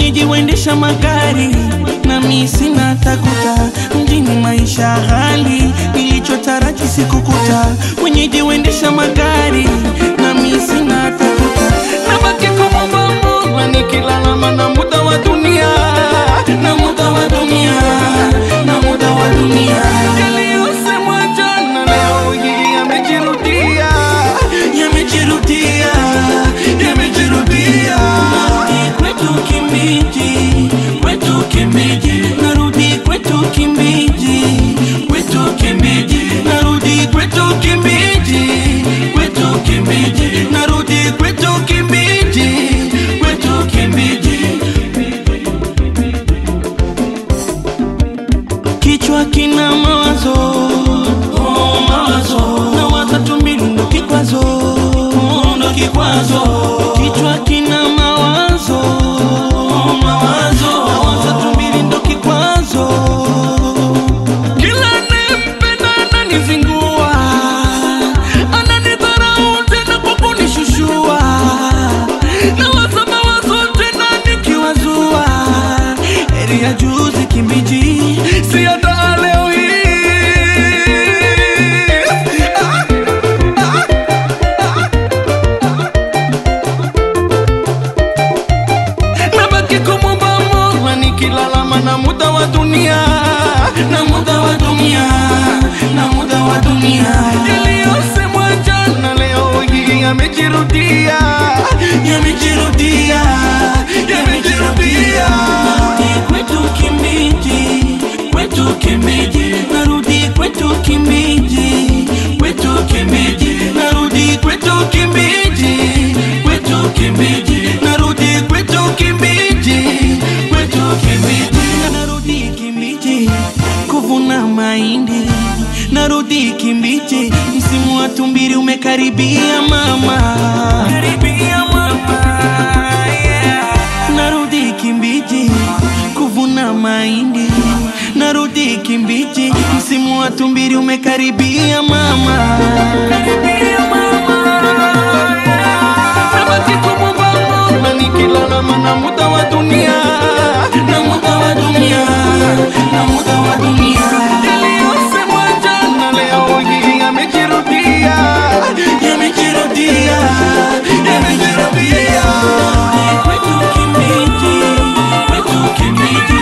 wenyeji waendesha magari na mi sina takuta mjini maisha hali nilichotaraji sikukuta wenyeji waendesha magari na mi sina takuta nabaki kumwomba Mola nikilalama na muda wa dunia na muda wa dunia na muda wa dunia yaliyosemwa jana leo hii yamejirudia yamejirudia yamejirudia kwetu Kimbiji kwetu Kimbiji narudi kwetu Kimbiji kwetu Kimbiji narudi kwetu Kimbiji kwetu Kimbiji narudi kwetu Kimbiji kwetu Kimbiji kichwa kina mawazo oh, mawazo na watatu mbili ndo kikwazo oh, ndo kikwazo kichwa kina mawazo oh, mawazo na watatu mbili ndo kikwazo kila nempenda ananizingua ananidharau tena kwa kunishushua na wasaba wazo tena nikiwazua heri ya juzi kimbiji si hata leo hii nabaki kumwomba Mola nikilalama na muda wa dunia na muda wa dunia na muda wa dunia yaliyosemwa jana leo hii yamejirudia yamejirudia yamejirudia kwetu Kimbiji kwetu Kimbiji narudi kwetu Kimbiji kwetu Kimbiji narudi kwetu Kimbiji kwetu Kimbiji narudi kwetu Kimbiji kwetu Kimbiji narudi Kimbiji kuvuna mahindi narudi Kimbiji msimu wa tumbiri umekaribia mama karibia mama yeah. narudi Kimbiji kuvuna mahindi narudi Kimbiji msimu wa tumbiri umekaribia mama karibia mama yeah. nabaki kumwomba Mola nikilalama na muda wa dunia na muda wa dunia na muda wa dunia yaliyosemwa jana leo hii yamejirudia yamejirudia yamejirudia kwetu Kimbiji kwetu Kimbiji